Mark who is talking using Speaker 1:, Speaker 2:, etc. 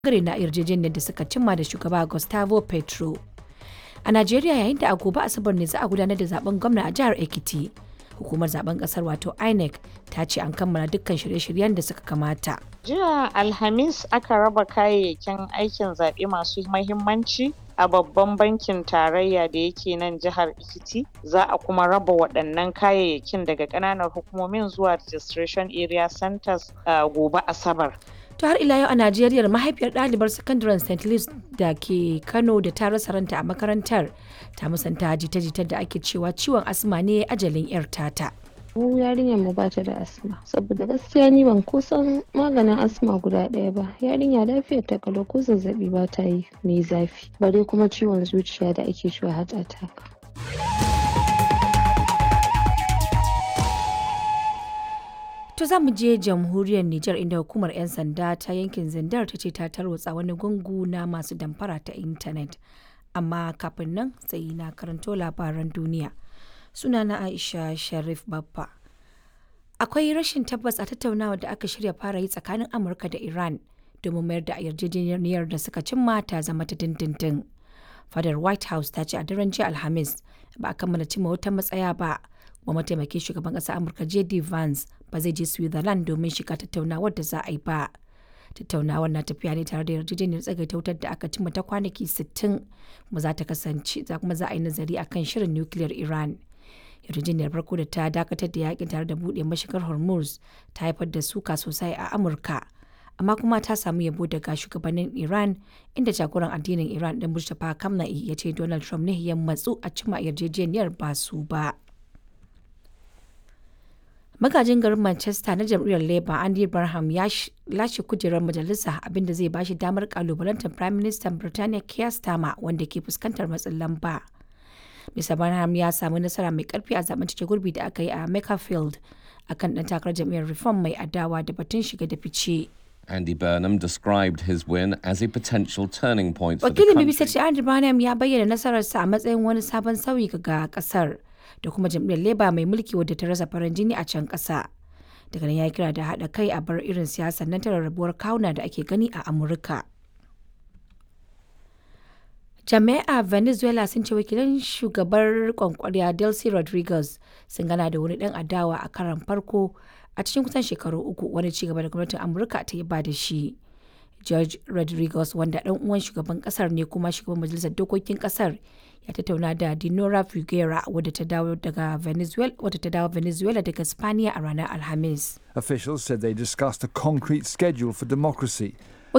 Speaker 1: bangare na yarjejeniyar da suka cimma da shugaba Gustavo Petro. A Najeriya yayin da a gobe Asabar ne za a gudanar da zaben gwamna a jihar Ekiti. Hukumar zaben kasar wato INEC ta ce an kammala dukkan shirye-shiryen da suka kamata.
Speaker 2: Jiya Alhamis aka raba kayayyakin aikin zaɓe masu mahimmanci a babban bankin tarayya da yake nan jihar Ekiti. Za a kuma raba waɗannan kayayyakin daga ƙananan hukumomin zuwa registration area centers a gobe Asabar.
Speaker 1: To har ila yau a Najeriya mahaifiyar ɗalibar sakandaren St. Louis da ke Kano da ta rasa ranta a makarantar ta musanta jita-jitar da ake cewa ciwon asma ne ajalin 'yar tata.
Speaker 3: mu yarinyar mu ba ta da asma saboda gaskiya ni ban kusan maganin asma guda ɗaya ba yarinya lafiyar ta kalau ko zazzabi ba ta yi mai zafi bare kuma ciwon zuciya da ake cewa heart attack
Speaker 1: To za mu je jamhuriyar Nijar inda hukumar 'yan sanda ta yankin Zindar ta ce ta tarwatsa wani gungu na masu damfara ta intanet. Amma kafin nan sai na karanto labaran duniya. Sunana Aisha Sharif Babba. Akwai rashin tabbas a tattaunawa da aka shirya fara yi tsakanin Amurka da Iran domin mayar da yarjejeniyar da suka cimma ta zama ta dindindin. Fadar White House ta ce a daren jiya Alhamis ba a kammala cimma wata matsaya ba. wa mataimakin shugaban ƙasar amurka jd vance ba zai je switzerland domin shiga tattaunawar da za a yi ba tattaunawar na tafiya ne tare da yarjejeniyar tsagaita wutar da aka cimma ta kwanaki 60 kuma za ta kasance za kuma za a yi nazari akan shirin nukiliyar iran yarjejeniyar farko da ta dakatar da yakin tare da buɗe mashigar hormuz ta haifar da suka sosai a amurka amma kuma ta samu yabo daga shugabannin iran inda jagoran addinin iran din mustapha kamna'i ya ce donald trump ne ya matsu a cimma yarjejeniyar ba su ba magajin garin manchester na jam'iyyar labour andy barham ya lashe kujerar majalisa abinda zai bashi damar kalubalantar prime minister birtaniya keir starmer wanda ke fuskantar matsin lamba mr barham ya samu nasara mai karfi a zaben cike gurbi da aka yi a makerfield akan dan takarar jam'iyyar reform mai adawa da batun shiga da fice
Speaker 4: Andy Burnham described his win as a potential turning point for the
Speaker 1: wakilin
Speaker 4: country.
Speaker 1: bbc ce andy barham ya bayyana nasararsa a matsayin wani sabon sauyi ga kasar da kuma jam'iyyar leba mai mulki wadda ta rasa farin jini a can ƙasa daga nan ya kira da haɗa kai a bar irin siyasar nan ta rarrabuwar kawuna da ake gani a amurka jami'a venezuela sun ce wakilan shugabar kwankwariya delcy rodriguez sun gana da wani dan adawa a karan farko a cikin kusan shekaru uku wani cigaba da gwamnatin amurka ta yi ba da shi george rodriguez wanda dan uwan shugaban kasar ne kuma shugaban majalisar dokokin kasar ya tattauna da dinora figuera wadda ta dawo daga venezuela wadda ta dawo venezuela daga spaniya a ranar alhamis
Speaker 5: Officials said they discussed a concrete schedule for democracy